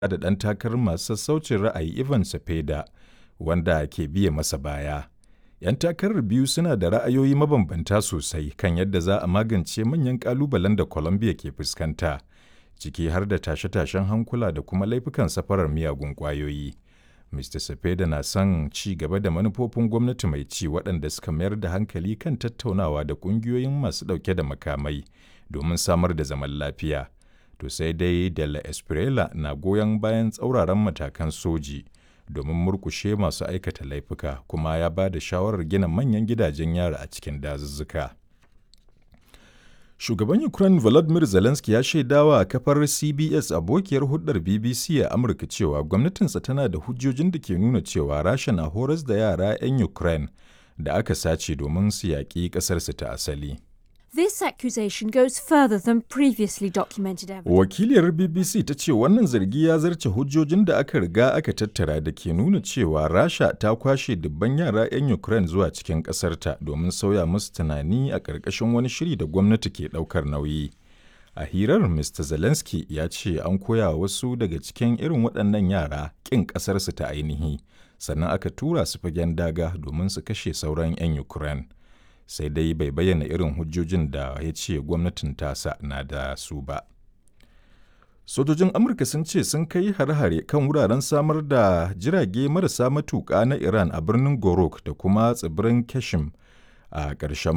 da ɗan takarar masu sassaucin ra'ayi Ivan Cepeda wanda ke biye masa baya. 'Yan takarar biyu suna da ra'ayoyi mabambanta sosai kan yadda za a magance manyan ƙalubalen da Colombia ke fuskanta, ciki har da tashe-tashen hankula da kuma laifukan safarar miyagun ƙwayoyi. Mr. Cepeda na son ci gaba da manufofin gwamnati mai ci waɗanda suka mayar da hankali kan tattaunawa da ƙungiyoyin masu ɗauke da makamai domin samar da zaman lafiya. To sai dai De La Espriella na goyon bayan tsauraran matakan soji domin murkushe masu aikata laifuka kuma ya ba da shawarar gina manyan gidajen yara a cikin dazuzzuka. Shugaban Ukraine Volodymyr Zelensky ya shaidawa a kafar CBS abokiyar hulɗar BBC a Amurka cewa gwamnatinsa tana da hujjojin da ke nuna cewa Rasha na horas da yara 'yan Ukraine da aka sace domin su yaƙi ƙasarsu ta asali. This accusation goes further than previously documented evidence. Wakiliyar BBC ta ce wannan zargi ya zarce hujjojin da aka riga aka tattara da ke nuna cewa Rasha ta kwashe dubban yara 'yan Ukraine zuwa cikin ƙasarta domin sauya musu tunani a ƙarƙashin wani shiri da gwamnati ke ɗaukar nauyi. A hirar Mr. Zelensky ya ce an koya wasu daga cikin irin waɗannan yara ƙin ƙasarsu ta ainihi, sannan aka tura su fagen daga domin su kashe sauran 'yan Ukraine. sai dai bai bayyana irin hujjojin da ya ce gwamnatin tasa na da su ba. Sojojin Amurka sun ce sun kai hare-hare kan wuraren samar da jirage marasa matuƙa na Iran a birnin Gorok da kuma tsibirin Kashim a ƙarshen